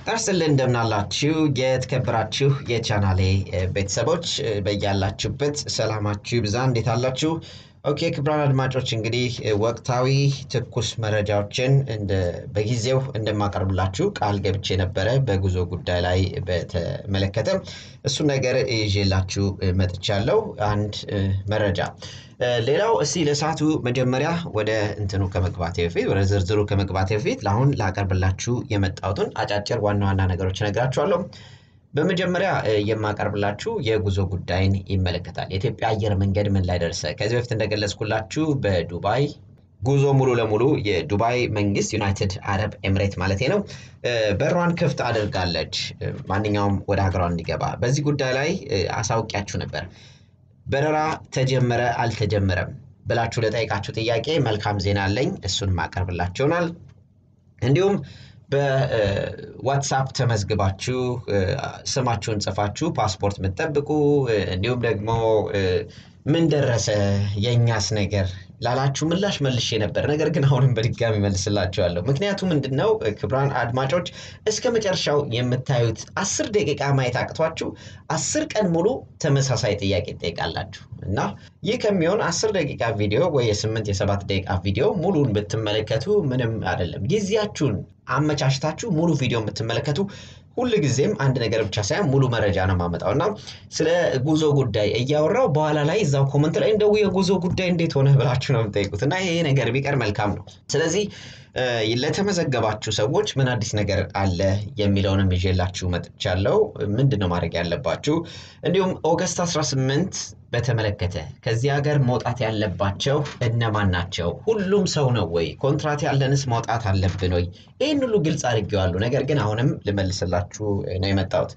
ጠርስልን እንደምናላችሁ የተከበራችሁ የቻናሌ ቤተሰቦች በያላችሁበት ሰላማችሁ ይብዛ። እንዴት አላችሁ? ኦኬ ክቡራን አድማጮች እንግዲህ ወቅታዊ ትኩስ መረጃዎችን በጊዜው እንደማቀርብላችሁ ቃል ገብቼ ነበረ። በጉዞ ጉዳይ ላይ በተመለከተ እሱን ነገር ይዤላችሁ መጥቻለሁ። አንድ መረጃ ሌላው እስቲ ለሰዓቱ መጀመሪያ ወደ እንትኑ ከመግባቴ በፊት ወደ ዝርዝሩ ከመግባቴ በፊት ለአሁን ላቀርብላችሁ የመጣሁትን አጫጭር ዋና ዋና ነገሮች እነግራችኋለሁ። በመጀመሪያ የማቀርብላችሁ የጉዞ ጉዳይን ይመለከታል። የኢትዮጵያ አየር መንገድ ምን ላይ ደረሰ? ከዚህ በፊት እንደገለጽኩላችሁ በዱባይ ጉዞ ሙሉ ለሙሉ የዱባይ መንግስት ዩናይትድ አረብ ኤምሬት ማለት ነው በሯን ክፍት አድርጋለች፣ ማንኛውም ወደ ሀገሯ እንዲገባ። በዚህ ጉዳይ ላይ አሳውቂያችሁ ነበር። በረራ ተጀመረ አልተጀመረም ብላችሁ ለጠይቃችሁ ጥያቄ መልካም ዜና አለኝ። እሱን ማቀርብላችሁ ይሆናል። እንዲሁም በዋትሳፕ ተመዝግባችሁ ስማችሁን ጽፋችሁ ፓስፖርት የምትጠብቁ እንዲሁም ደግሞ ምን ደረሰ የእኛስ ነገር ላላችሁ ምላሽ መልሼ ነበር። ነገር ግን አሁንም በድጋሚ መልስላችኋለሁ። ምክንያቱ ምንድን ነው? ክቡራን አድማጮች እስከ መጨረሻው የምታዩት አስር ደቂቃ ማየት አቅቷችሁ አስር ቀን ሙሉ ተመሳሳይ ጥያቄ ትጠይቃላችሁ እና ይህ ከሚሆን አስር ደቂቃ ቪዲዮ ወይ የስምንት የሰባት ደቂቃ ቪዲዮ ሙሉን ብትመለከቱ ምንም አይደለም። ጊዜያችሁን አመቻችታችሁ ሙሉ ቪዲዮ የምትመለከቱ ሁል ጊዜም አንድ ነገር ብቻ ሳይሆን ሙሉ መረጃ ነው የማመጣው እና ስለ ጉዞ ጉዳይ እያወራው በኋላ ላይ እዛው ኮመንት ላይ እንደው የጉዞ ጉዳይ እንዴት ሆነ ብላችሁ ነው የምጠይቁት እና ይሄ ነገር ቢቀር መልካም ነው። ስለዚህ ለተመዘገባችሁ ሰዎች ምን አዲስ ነገር አለ የሚለውንም ይዤላችሁ መጥቻለሁ። ምንድን ነው ማድረግ ያለባችሁ? እንዲሁም ኦገስት 18 በተመለከተ ከዚህ ሀገር መውጣት ያለባቸው እነማን ናቸው? ሁሉም ሰው ነው ወይ? ኮንትራት ያለንስ መውጣት አለብን ወይ? ይህን ሁሉ ግልጽ አድርጌዋለሁ። ነገር ግን አሁንም ልመልስላችሁ ነው የመጣሁት።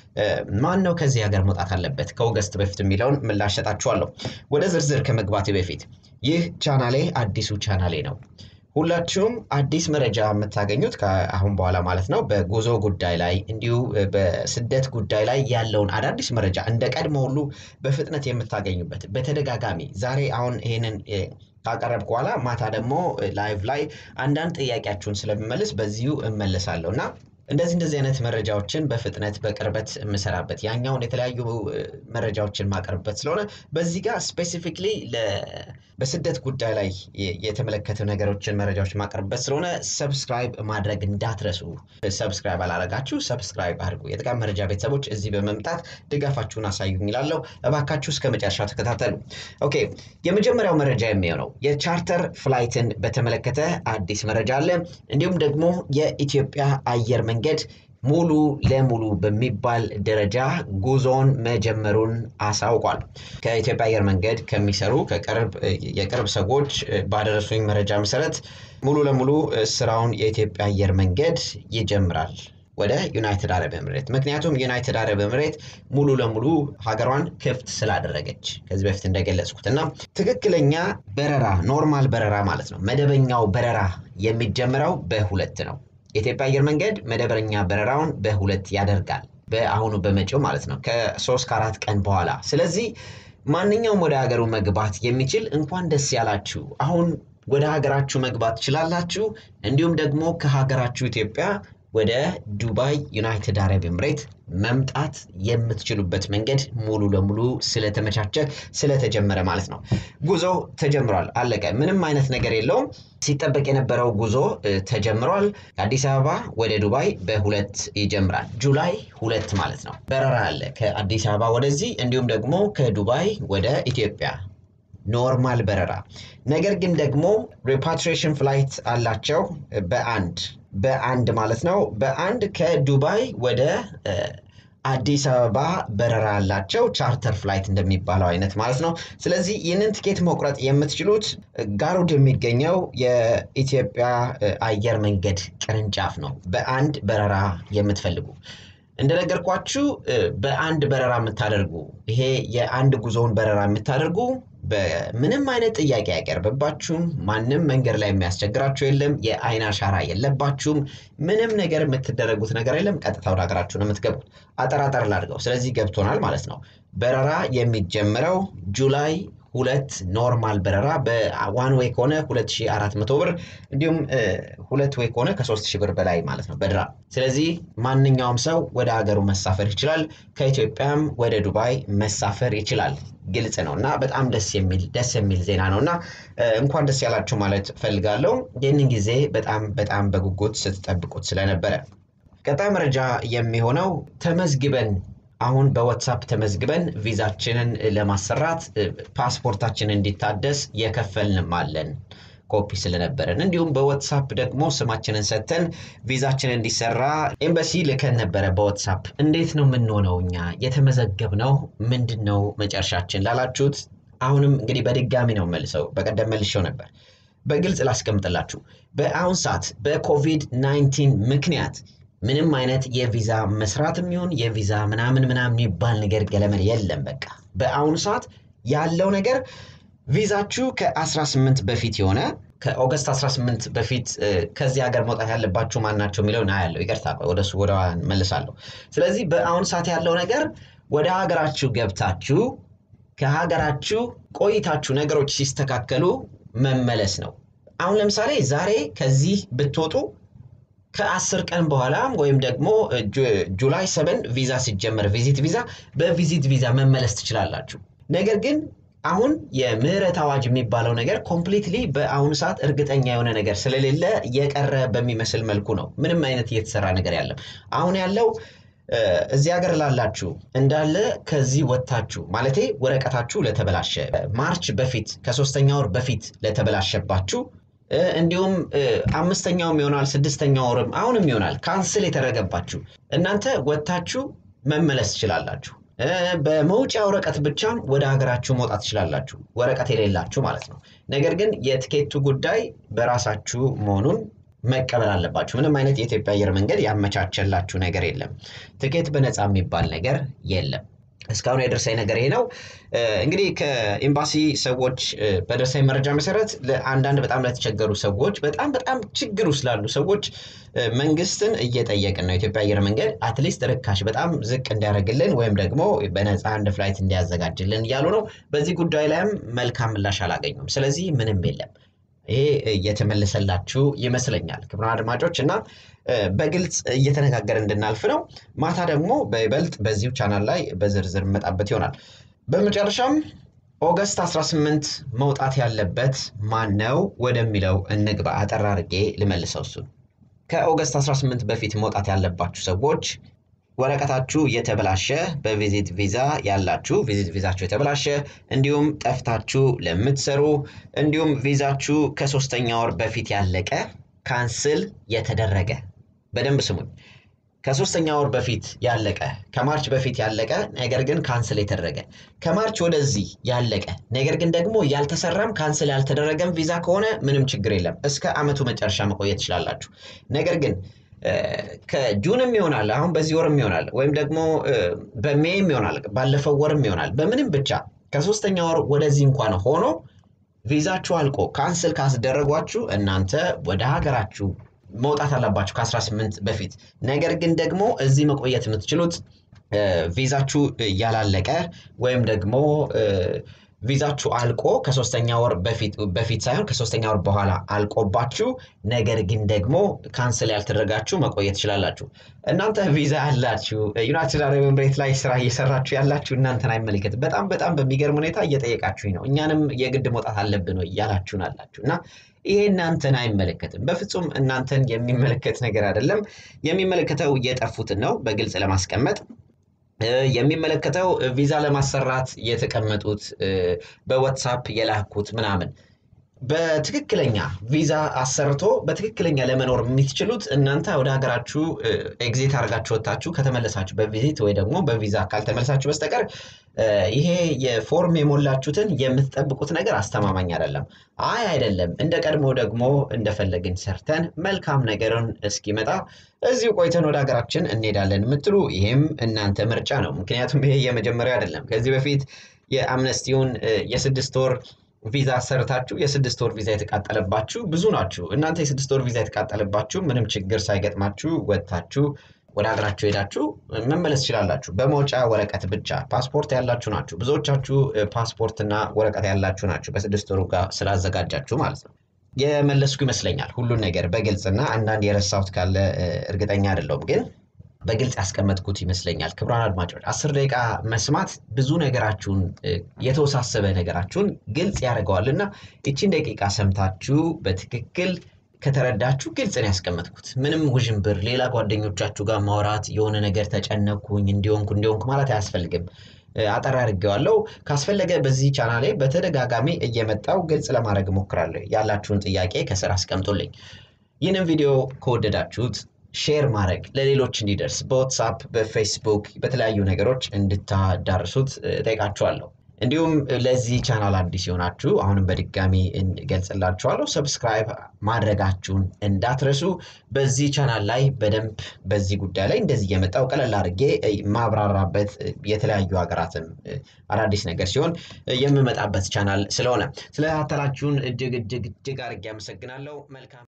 ማን ነው ከዚህ ሀገር መውጣት አለበት ከኦገስት በፊት የሚለውን ምላሽ ሰጣችኋለሁ። ወደ ዝርዝር ከመግባቴ በፊት ይህ ቻናሌ አዲሱ ቻናሌ ነው። ሁላችሁም አዲስ መረጃ የምታገኙት ከአሁን በኋላ ማለት ነው በጉዞ ጉዳይ ላይ እንዲሁ በስደት ጉዳይ ላይ ያለውን አዳዲስ መረጃ እንደ ቀድሞ ሁሉ በፍጥነት የምታገኙበት በተደጋጋሚ ዛሬ አሁን ይሄንን ካቀረብኩ በኋላ ማታ ደግሞ ላይቭ ላይ አንዳንድ ጥያቄያችሁን ስለምመልስ በዚሁ እመልሳለሁ እና እንደዚህ እንደዚህ አይነት መረጃዎችን በፍጥነት በቅርበት የምሰራበት ያኛውን የተለያዩ መረጃዎችን ማቀርብበት ስለሆነ በዚህ ጋር ስፔሲፊክሊ በስደት ጉዳይ ላይ የተመለከቱ ነገሮችን መረጃዎች ማቀርብበት ስለሆነ ሰብስክራይብ ማድረግ እንዳትረሱ። ሰብስክራይብ አላረጋችሁ ሰብስክራይብ አድርጉ። የጥቃም መረጃ ቤተሰቦች እዚህ በመምጣት ድጋፋችሁን አሳዩኝ ይላለው። እባካችሁ እስከ መጨረሻው ተከታተሉ። ኦኬ፣ የመጀመሪያው መረጃ የሚሆነው የቻርተር ፍላይትን በተመለከተ አዲስ መረጃ አለ። እንዲሁም ደግሞ የኢትዮጵያ አየር መንገድ ሙሉ ለሙሉ በሚባል ደረጃ ጉዞን መጀመሩን አሳውቋል። ከኢትዮጵያ አየር መንገድ ከሚሰሩ የቅርብ ሰዎች ባደረሱኝ መረጃ መሰረት ሙሉ ለሙሉ ስራውን የኢትዮጵያ አየር መንገድ ይጀምራል ወደ ዩናይትድ አረብ ኤምሬት። ምክንያቱም ዩናይትድ አረብ ኤምሬት ሙሉ ለሙሉ ሀገሯን ክፍት ስላደረገች ከዚህ በፊት እንደገለጽኩት እና ትክክለኛ በረራ ኖርማል በረራ ማለት ነው መደበኛው በረራ የሚጀምረው በሁለት ነው። የኢትዮጵያ አየር መንገድ መደበኛ በረራውን በሁለት ያደርጋል። በአሁኑ በመጪው ማለት ነው ከሶስት ከአራት ቀን በኋላ። ስለዚህ ማንኛውም ወደ ሀገሩ መግባት የሚችል እንኳን ደስ ያላችሁ። አሁን ወደ ሀገራችሁ መግባት ትችላላችሁ። እንዲሁም ደግሞ ከሀገራችሁ ኢትዮጵያ ወደ ዱባይ ዩናይትድ አረብ ኤምሬት መምጣት የምትችሉበት መንገድ ሙሉ ለሙሉ ስለተመቻቸ ስለተጀመረ ማለት ነው። ጉዞ ተጀምሯል። አለቀ። ምንም አይነት ነገር የለውም። ሲጠበቅ የነበረው ጉዞ ተጀምሯል። ከአዲስ አበባ ወደ ዱባይ በሁለት ይጀምራል። ጁላይ ሁለት ማለት ነው። በረራ አለ ከአዲስ አበባ ወደዚህ እንዲሁም ደግሞ ከዱባይ ወደ ኢትዮጵያ ኖርማል በረራ። ነገር ግን ደግሞ ሪፓትሪሽን ፍላይት አላቸው በአንድ በአንድ ማለት ነው። በአንድ ከዱባይ ወደ አዲስ አበባ በረራ አላቸው። ቻርተር ፍላይት እንደሚባለው አይነት ማለት ነው። ስለዚህ ይህንን ትኬት መቁረጥ የምትችሉት ጋሩድ የሚገኘው የኢትዮጵያ አየር መንገድ ቅርንጫፍ ነው። በአንድ በረራ የምትፈልጉ እንደነገርኳችሁ በአንድ በረራ የምታደርጉ ይሄ የአንድ ጉዞውን በረራ የምታደርጉ በምንም አይነት ጥያቄ አይቀርብባችሁም። ማንም መንገድ ላይ የሚያስቸግራችሁ የለም። የአይን አሻራ የለባችሁም። ምንም ነገር የምትደረጉት ነገር የለም። ቀጥታ ወደ ሀገራችሁ ነው የምትገቡት። አጠራጠር ላድርገው። ስለዚህ ገብቶናል ማለት ነው። በረራ የሚጀምረው ጁላይ ሁለት ኖርማል በረራ በዋን ዌይ ከሆነ 2400 ብር እንዲሁም ሁለት ዌይ ከሆነ ከ3000 ብር በላይ ማለት ነው በድራ። ስለዚህ ማንኛውም ሰው ወደ ሀገሩ መሳፈር ይችላል። ከኢትዮጵያም ወደ ዱባይ መሳፈር ይችላል። ግልጽ ነው እና በጣም ደስ የሚል ደስ የሚል ዜና ነው እና እንኳን ደስ ያላችሁ ማለት ፈልጋለሁ። ይህንን ጊዜ በጣም በጣም በጉጉት ስትጠብቁት ስለነበረ ቀጣይ መረጃ የሚሆነው ተመዝግበን አሁን በዋትሳፕ ተመዝግበን ቪዛችንን ለማሰራት ፓስፖርታችን እንዲታደስ የከፈልንም አለን ኮፒ ስለነበረን እንዲሁም በዋትሳፕ ደግሞ ስማችንን ሰጥተን ቪዛችን እንዲሰራ ኤምባሲ ልከን ነበረ በዋትሳፕ እንዴት ነው የምንሆነው እኛ የተመዘገብነው ምንድን ነው መጨረሻችን ላላችሁት አሁንም እንግዲህ በድጋሚ ነው መልሰው በቀደም መልሼው ነበር በግልጽ ላስቀምጥላችሁ በአሁን ሰዓት በኮቪድ 19 ምክንያት ምንም አይነት የቪዛ መስራትም ይሁን የቪዛ ምናምን ምናምን የሚባል ነገር ገለመን የለም። በቃ በአሁኑ ሰዓት ያለው ነገር ቪዛችሁ ከ18 በፊት የሆነ ከኦገስት 18 በፊት ከዚህ ሀገር መውጣት ያለባችሁ ማን ናቸው የሚለውን አያለው። ይቅርታ ወደሱ ወደ መልሳለሁ። ስለዚህ በአሁኑ ሰዓት ያለው ነገር ወደ ሀገራችሁ ገብታችሁ ከሀገራችሁ ቆይታችሁ ነገሮች ሲስተካከሉ መመለስ ነው። አሁን ለምሳሌ ዛሬ ከዚህ ብትወጡ ከአስር ቀን በኋላ ወይም ደግሞ ጁላይ ሰበን ቪዛ ሲጀመር ቪዚት ቪዛ በቪዚት ቪዛ መመለስ ትችላላችሁ። ነገር ግን አሁን የምህረት አዋጅ የሚባለው ነገር ኮምፕሊትሊ በአሁኑ ሰዓት እርግጠኛ የሆነ ነገር ስለሌለ የቀረ በሚመስል መልኩ ነው። ምንም አይነት እየተሰራ ነገር ያለም አሁን ያለው እዚህ ሀገር ላላችሁ እንዳለ ከዚህ ወጥታችሁ ማለቴ ወረቀታችሁ ለተበላሸ ማርች በፊት ከሶስተኛ ወር በፊት ለተበላሸባችሁ እንዲሁም አምስተኛውም ይሆናል ስድስተኛ ወርም አሁንም ይሆናል ካንስል የተደረገባችሁ እናንተ ወጥታችሁ መመለስ ትችላላችሁ። በመውጫ ወረቀት ብቻም ወደ ሀገራችሁ መውጣት ትችላላችሁ፣ ወረቀት የሌላችሁ ማለት ነው። ነገር ግን የትኬቱ ጉዳይ በራሳችሁ መሆኑን መቀበል አለባችሁ። ምንም አይነት የኢትዮጵያ አየር መንገድ ያመቻቸላችሁ ነገር የለም። ትኬት በነፃ የሚባል ነገር የለም። እስካሁን የደረሰኝ ነገር ይሄ ነው። እንግዲህ ከኤምባሲ ሰዎች በደረሰኝ መረጃ መሰረት ለአንዳንድ በጣም ለተቸገሩ ሰዎች በጣም በጣም ችግር ውስጥ ላሉ ሰዎች መንግስትን እየጠየቅን ነው። የኢትዮጵያ አየር መንገድ አትሊስት ርካሽ በጣም ዝቅ እንዲያደርግልን ወይም ደግሞ በነፃ አንድ ፍላይት እንዲያዘጋጅልን እያሉ ነው። በዚህ ጉዳይ ላይም መልካም ምላሽ አላገኙም። ስለዚህ ምንም የለም። ይሄ እየተመለሰላችሁ ይመስለኛል ክቡራን አድማጮች እና በግልጽ እየተነጋገር እንድናልፍ ነው። ማታ ደግሞ በይበልጥ በዚሁ ቻናል ላይ በዝርዝር መጣበት ይሆናል። በመጨረሻም ኦገስት 18 መውጣት ያለበት ማን ነው ወደሚለው እንግባ። አጠር አድርጌ ልመልሰው እሱን። ከኦገስት 18 በፊት መውጣት ያለባችሁ ሰዎች ወረቀታችሁ የተበላሸ በቪዚት ቪዛ ያላችሁ ቪዚት ቪዛችሁ የተበላሸ እንዲሁም ጠፍታችሁ ለምትሰሩ እንዲሁም ቪዛችሁ ከሶስተኛ ወር በፊት ያለቀ ካንስል የተደረገ በደንብ ስሙኝ። ከሶስተኛ ወር በፊት ያለቀ ከማርች በፊት ያለቀ ነገር ግን ካንስል የተደረገ ከማርች ወደዚህ ያለቀ ነገር ግን ደግሞ ያልተሰራም ካንስል ያልተደረገም ቪዛ ከሆነ ምንም ችግር የለም። እስከ ዓመቱ መጨረሻ መቆየት ትችላላችሁ። ነገር ግን ከጁንም ይሆናል አሁን በዚህ ወርም ይሆናል ወይም ደግሞ በሜይም ይሆናል ባለፈው ወርም ይሆናል በምንም ብቻ ከሶስተኛ ወር ወደዚህ እንኳን ሆኖ ቪዛችሁ አልቆ ካንስል ካስደረጓችሁ እናንተ ወደ ሀገራችሁ መውጣት አለባችሁ ከ18 በፊት። ነገር ግን ደግሞ እዚህ መቆየት የምትችሉት ቪዛችሁ ያላለቀ ወይም ደግሞ ቪዛችሁ አልቆ ከሶስተኛ ወር በፊት ሳይሆን ከሶስተኛ ወር በኋላ አልቆባችሁ ነገር ግን ደግሞ ካንስል ያልተደረጋችሁ መቆየት ትችላላችሁ። እናንተ ቪዛ ያላችሁ ዩናይትድ አረብ ኤምሬት ላይ ስራ እየሰራችሁ ያላችሁ እናንተን አይመለከትም። በጣም በጣም በሚገርም ሁኔታ እየጠየቃችሁኝ ነው። እኛንም የግድ መውጣት አለብን ወይ እያላችሁን አላችሁ እና ይሄ እናንተን አይመለከትም። በፍጹም እናንተን የሚመለከት ነገር አይደለም። የሚመለከተው የጠፉትን ነው በግልጽ ለማስቀመጥ የሚመለከተው ቪዛ ለማሰራት የተቀመጡት በዋትሳፕ የላኩት ምናምን በትክክለኛ ቪዛ አሰርቶ በትክክለኛ ለመኖር የምትችሉት እናንተ ወደ ሀገራችሁ ኤግዚት አድርጋችሁ ወጥታችሁ ከተመለሳችሁ በቪዚት ወይ ደግሞ በቪዛ ካልተመለሳችሁ በስተቀር ይሄ የፎርም የሞላችሁትን የምትጠብቁት ነገር አስተማማኝ አይደለም። አይ አይደለም፣ እንደ ቀድሞ ደግሞ እንደፈለግን ሰርተን መልካም ነገርን እስኪመጣ እዚሁ ቆይተን ወደ ሀገራችን እንሄዳለን የምትሉ ይሄም እናንተ ምርጫ ነው። ምክንያቱም ይሄ የመጀመሪያ አይደለም። ከዚህ በፊት የአምነስቲውን የስድስት ወር ቪዛ ሰርታችሁ የስድስት ወር ቪዛ የተቃጠለባችሁ ብዙ ናችሁ። እናንተ የስድስት ወር ቪዛ የተቃጠለባችሁ ምንም ችግር ሳይገጥማችሁ ወጥታችሁ ወደ ሀገራችሁ ሄዳችሁ መመለስ ትችላላችሁ። በመውጫ ወረቀት ብቻ ፓስፖርት ያላችሁ ናችሁ። ብዙዎቻችሁ ፓስፖርትና ወረቀት ያላችሁ ናችሁ። በስድስት ወሩ ጋር ስላዘጋጃችሁ ማለት ነው። የመለስኩ ይመስለኛል ሁሉን ነገር በግልጽና አንዳንድ የረሳሁት ካለ እርግጠኛ አይደለሁም ግን በግልጽ ያስቀመጥኩት ይመስለኛል። ክቡራን አድማጮች አስር ደቂቃ መስማት ብዙ ነገራችሁን የተወሳሰበ ነገራችሁን ግልጽ ያደርገዋል እና ይቺን ደቂቃ ሰምታችሁ በትክክል ከተረዳችሁ ግልጽ ነው ያስቀመጥኩት። ምንም ውዥንብር፣ ሌላ ጓደኞቻችሁ ጋር ማውራት የሆነ ነገር ተጨነኩኝ እንዲሆንኩ እንዲሆንኩ ማለት አያስፈልግም። አጠር አድርጌዋለሁ። ካስፈለገ በዚህ ቻናል ላይ በተደጋጋሚ እየመጣው ግልጽ ለማድረግ እሞክራለሁ። ያላችሁን ጥያቄ ከስር አስቀምጡልኝ። ይህንን ቪዲዮ ከወደዳችሁት ሼር ማድረግ ለሌሎች እንዲደርስ በዋትሳፕ በፌስቡክ በተለያዩ ነገሮች እንድታዳርሱት ጠይቃችኋለሁ። እንዲሁም ለዚህ ቻናል አዲስ የሆናችሁ አሁንም በድጋሚ እንገልጽላችኋለሁ፣ ሰብስክራይብ ማድረጋችሁን እንዳትረሱ። በዚህ ቻናል ላይ በደንብ በዚህ ጉዳይ ላይ እንደዚህ እየመጣው ቀለል አድርጌ ማብራራበት የተለያዩ ሀገራትም አዳዲስ ነገር ሲሆን የምመጣበት ቻናል ስለሆነ ስለተከታተላችሁን እጅግ እጅግ እጅግ አድርጌ አመሰግናለሁ። መልካም